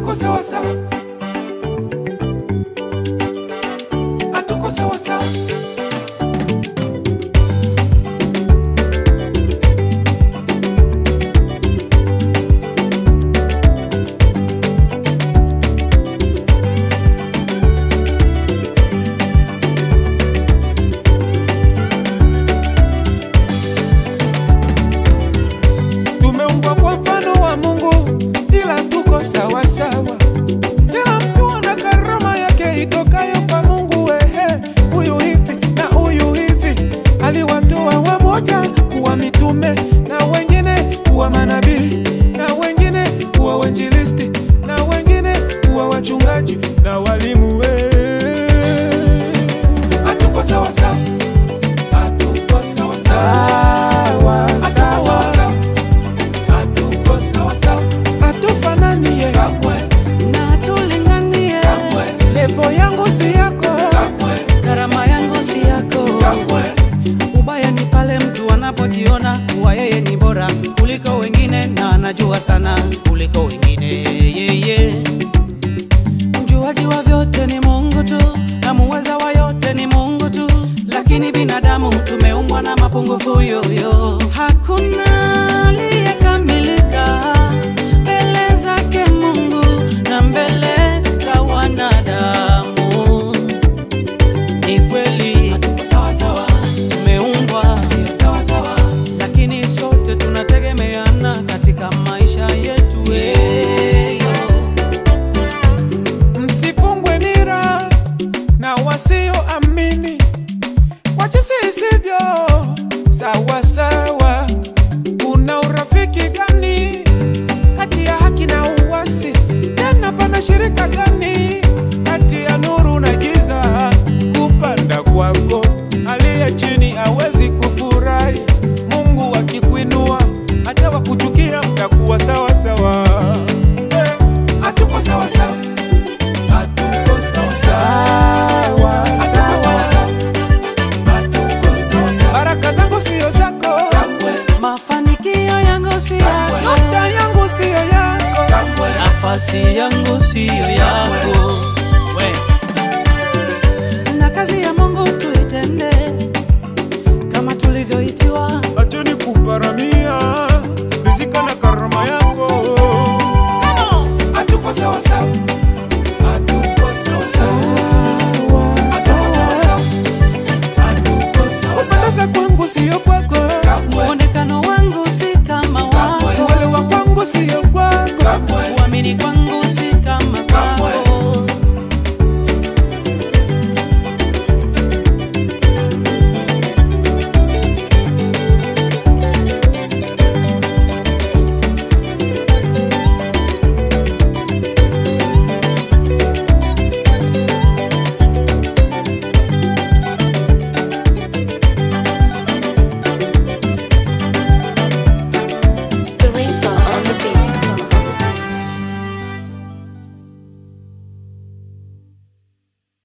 hatuko sawa sawa, hatuko sawa sawa. Tumeumbwa kwa mfano wa Mungu, ila tuko sawa sawa. Kila mtu ana karama yake itokayo kwa Mungu. Ehe, huyu hivi na huyu hivi, aliwatoa wamoja kuwa mitume na wengine kuwa manabii na wengine kuwa wanjilisti na wengine kuwa wachungaji na walimu. Eh, hatuko sawa sawa, hatuko sawa sawa, hatuko sawa sawa hatuko sawa sawa, hatufanani ye kamwe, na tulinganie. kamwe. Levo yangu si yako kamwe, Gharama yangu si yako. kamwe. Ubaya ni pale mtu anapojiona kuwa yeye ni bora kuliko wengine na anajua sana kuliko wengine. Yeye mjuaji wa vyote ni Mungu tu, na muweza wa yote ni Mungu tu, lakini binadamu tumeumbwa na mapungufu yoyo. Hakuna aliyekamilika mbele zake Mungu na mbele za wanadamu. Ni kweli hatuko sawa sawa, tumeumbwa sio sawa sawa, lakini sote tunategemeana katika maisha yetu. Eyo. Msifungwe nira na wasioamini kwa jinsi isivyo sawa sawa. Kuna urafiki gani kati ya haki na uasi? Tena pana shirika gani kati ya nuru na giza? Kupanda kwako aliye chini hawezi kufurahi. Mungu akikuinua hata wakuchukia mtakuwa sawa sawa. Eh, Hatuko sawa sawa hatuko sawa sawa, hatuko sawa sawa, hatuko sawa sawa. Baraka zangu sio zako kamwe, Mafanikio yangu si yako, nyota yangu sio yako kamwe, nafasi yangu siyo yako. We. Na kazi ya Mungu tuitende kama tulivyoitiwa. acheni kuparamia rizika na karama yako. Hatuko sawa sawa, hatuko sawa sawa, hatuko sawa sawa, hatuko sawa sawa. Kupendeza kwangu sio kwako kamwe. Muonekano wangu si kama wako, Uelewa kwangu sio kwako uamini kwangu si